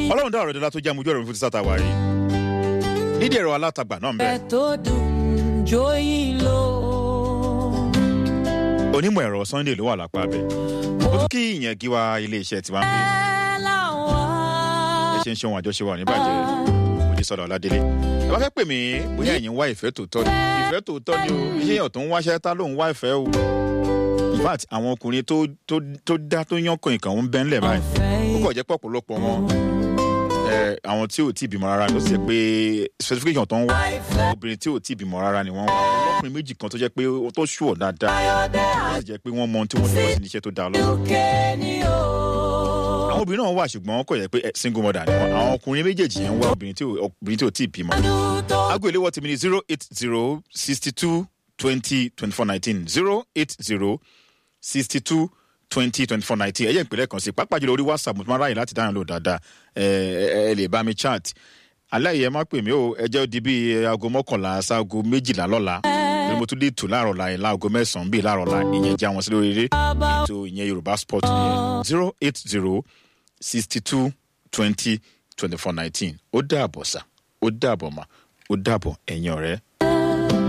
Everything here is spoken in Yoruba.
ọlọ́run dá ọ̀rọ̀ dọ́là tó jẹ́ àmójú ọ̀rọ̀ fún ti sáta wáyé nídìí ẹ̀rọ alátagbà náà ń bẹ Ẹ tó dùn jóyìn lọ. onímọ̀ ẹ̀rọ sunday ló wà lápá bẹ̀ ó tún kí ìyẹn kí wa iléeṣẹ́ tiwa ń bí Ẹ làwọn. ẹ ṣe ń ṣe ohun àjọṣe wa níbàjẹ́ òjì sọ̀rọ̀ ọ̀làdélé ẹ bá fẹ́ pè mí bóyá ẹ̀yin ń wá ìfẹ́ tòótọ́ ni ìfẹ́ tòótọ́ ni o iṣẹ́ èèyàn tó ń wáṣẹ́ tá ló ń wá ìfẹ́ o in fact àwọn ọkùnrin tó tó tó dá tó yán kan ìkànnì ń bẹ́ ńlẹ̀ báyìí ó kọ̀ jẹ́ pọ̀pọ̀lọpọ̀ wọn ẹ àwọn tí ò tí ì bímọ rárá ló sì jẹ́ pé specification tó ń wá obìnrin tí ò tí ì bímọ rárá ni wọ́n wá ọkùnrin méjì kan tó jẹ́ pé ó tó ṣùọ̀ dáadáa ó sì jẹ́ pé wọ́n mọ ohun tí wọ́n ní wọ́n sì níṣẹ́ tó dáa lọ́wọ́ Lókè ni o. àwọn obìnrin náà wà ṣùgbọ́n kò yẹ pé eh, single mother ni wọn àwọn ọkùnrin méjèèjì yẹn ń wá obìnrin tí ò obìnrin tí ò tí ì bímọ. Ọdún tó aago ìléwọ́ tèmi ni zero eight zero sixty two twenty twenty four nineteen zero eight zero sixty two twenty twenty four nineteen ẹ̀yẹ́ ìpínlẹ̀ kan sí pápá jùlọ orí whatsapp mo ti máa ráyè láti dáhùn lò dáadáa ẹ ẹ ẹ lè bá mi chat aláìyẹ má pè mí o ẹ jẹ́ ó di bíi aago mọ́kànlá sáago méjìlá lọ́la bí mo tún dé tù láàárọ̀ la yẹn láago mẹ́sàn-án bíi láàárọ̀ la ìyẹn jẹ́ àwọn sí lórí eré ètò ìyẹn yorùbá sport nìyẹn zero eight zero sixty two twenty twenty four nineteen ó dàbọ̀ sá ó dàbọ̀ mà ó dàbọ̀ ẹ̀yin ọ̀rẹ́